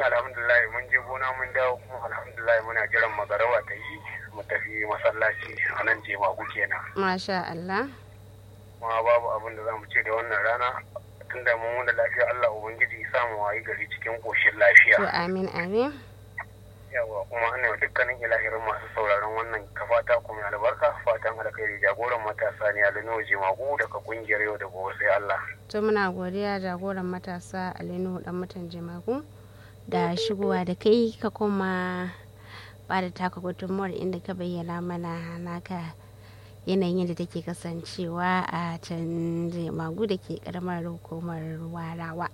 alhamdulillah mun je gona mun dawo kuma alhamdulillah muna jiran magarawa ta yi mu tafi masallaci a nan jemagu kenan masha Allah kuma babu abin da za mu ce da wannan rana tunda mun wanda lafiya Allah ubangiji ya samu wayi gari cikin koshin to lafiya amin amin yawa kuma ana wa dukkanin ilahirin masu sauraron wannan kafata kuma albarka fatan alkhairi jagoran matasa ne a Lino Jemagu daga kungiyar yau da gobe sai Allah to muna godiya jagoran matasa alinu dan mutan jimagu da shigowa da kai ka kuma ba da taka gudunmuwar inda ka bayyana mana naka yanayin da take kasancewa a can jimagu da ke karamar hukumar warawa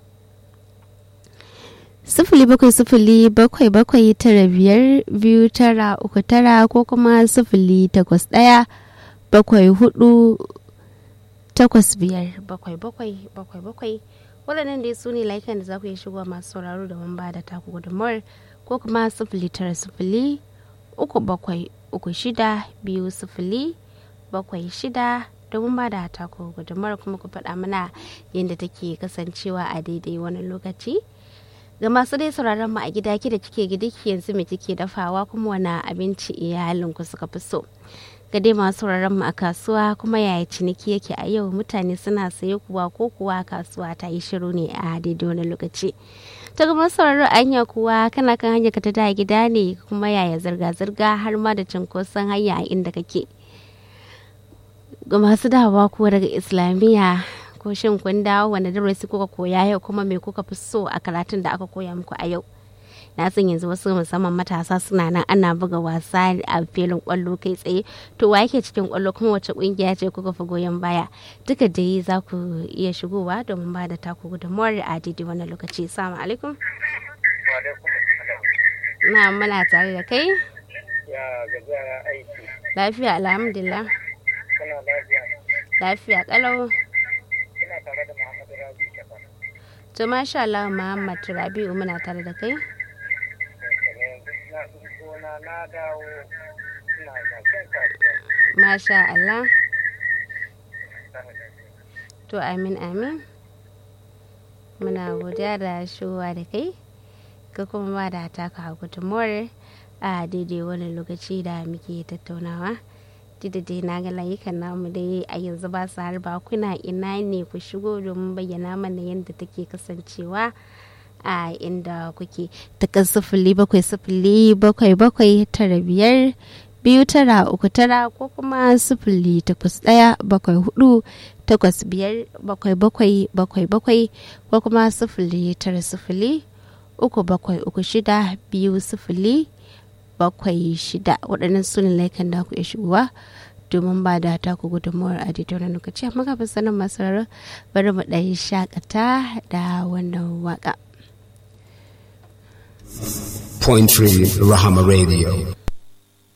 sifili bakwai sifili bakwai bakwai tara biyar biyu tara uku tara ko kuma sifili takwas ɗaya bakwai hudu takwas biyar bakwai bakwai bakwai bakwai waɗannan dai su ne layukan da za ku iya shigowa masu sauraro da mun ba da taku gudunmawar ko kuma sifili tara sifili uku bakwai uku shida biyu sifili bakwai shida domin ba da taku gudunmawar kuma ku faɗa mana yadda take kasancewa a daidai wani lokaci ga masu dai sauraron mu a gida ki da kike gidiki yanzu me kike dafawa kuma wani abinci iyalinku suka fi so ga dai masu sauraron mu a kasuwa kuma yaya ciniki yake a yau mutane suna saye kuwa ko kuwa kasuwa ta yi shiru ne a daidai wani lokaci ta gama sauraron anya kuwa kana kan hanyar ka ta da gida ne kuma yaya zirga-zirga har ma da cinkoson hanya a inda kake ga masu dawowa kuwa daga islamiyya ko shin kun dawo wanda darasi kuka koya yau kuma me kuka fi so a karatun da aka koya muku a yau na san yanzu wasu musamman matasa suna nan ana buga wasa a filin kwallo kai tsaye to wa yake cikin kwallo kuma wace kungiya ce kuka fi goyon baya duka dai za ku iya shigowa domin ba da taku gudunmuwar a daidai wannan lokaci salamu alaikum na muna tare da kai ya gajiya aiki lafiya alhamdulillah kana lafiya lafiya kalau ina tare da Muhammadu Rabi Shafar to masha Allah Muhammad Rabi'u muna tare da kai na gona na dawo ina zaken kasuwa masha Allah to amin amin muna godiya da shigowa da kai ka kuma ba da taka gudunmuwar a daidai wani lokaci da muke tattaunawa duk da dai na ga layukan namu dai a yanzu ba su harba kuna ina ne ku shigo domin bayyana mana yadda take kasancewa a inda kuke takan sifili bakwai sifili bakwai bakwai tara biyar biyu tara uku tara ko kuma sifili takwas ɗaya bakwai hudu takwas biyar bakwai bakwai bakwai bakwai ko kuma sifili tara sifili uku bakwai uku shida biyu sifili bakwai shida waɗannan su ne laikan da ku iya shigowa domin ba da taku gudunmuwar a daidai wani lokaci amma kafin sanin masu rarra bari mu ɗan shakata da wannan waka. Point three Rahama Radio.